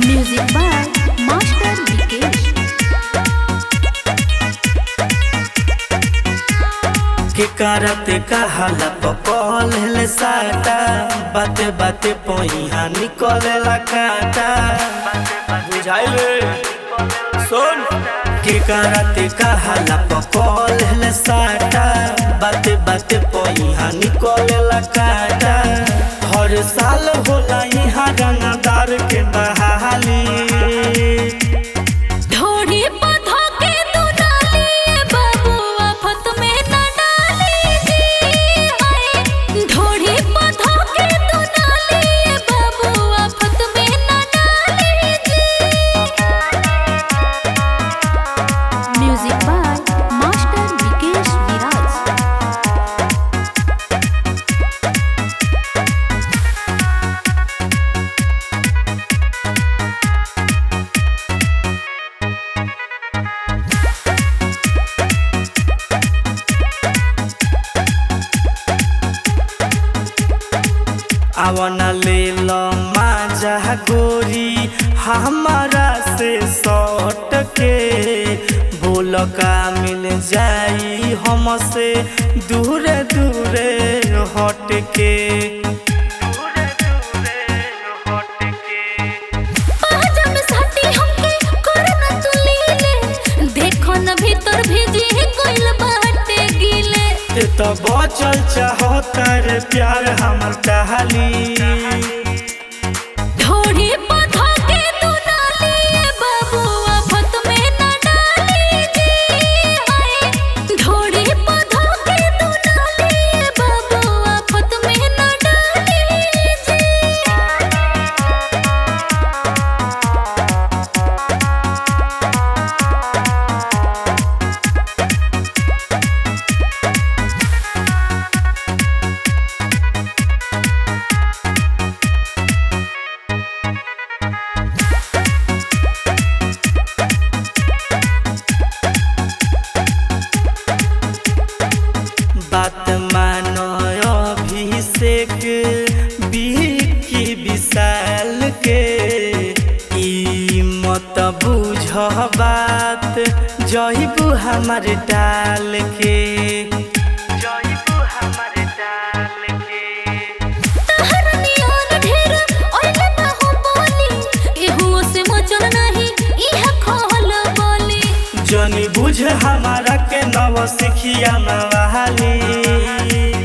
Music by Master Vikesh. के करते कहाला पकल ले साटा बाते बाते पहिया निकलेला काटा बुझाइले सुन के करते कहाला पकल ले साटा बाते बाते पहिया निकलेला काटा हर साल होला यहाँ रंगदार के बहाली ढोढ़ी पौधा के तू डाली बाबू आफत में न डाली जी हाय ढोढ़ी पौधा के तू डाली बाबू आफत में न डाली जी music by master Vikesh Viraj आवना ले लो माजा गोरी हमारा से सट के बोल का मिल जाई हमसे दूर दूर हट के पाजम साटी हमके करना तू लीले देखो न भीतर भीजी कोइल बाटे गीले ते तो बचल चाहो तर प्यार हमर कहाली ढोढ़ी पौधा के तू डाली बाबू आफत में न डाली जी हाय ढोढ़ी पौधा के तू डाली बाबू आफत में न डाली जी बात मानो अभिषेक बिकी विशाल के ई मत बुझ बात जहिबू हमर डाल के जहिबू हमर डाल के तहरनियान ढेर ओइले बाहु बोली एहुओ से मचल नहीं इहा खोल बोली जनी बुझ हमारा के नव सिखिया नवाली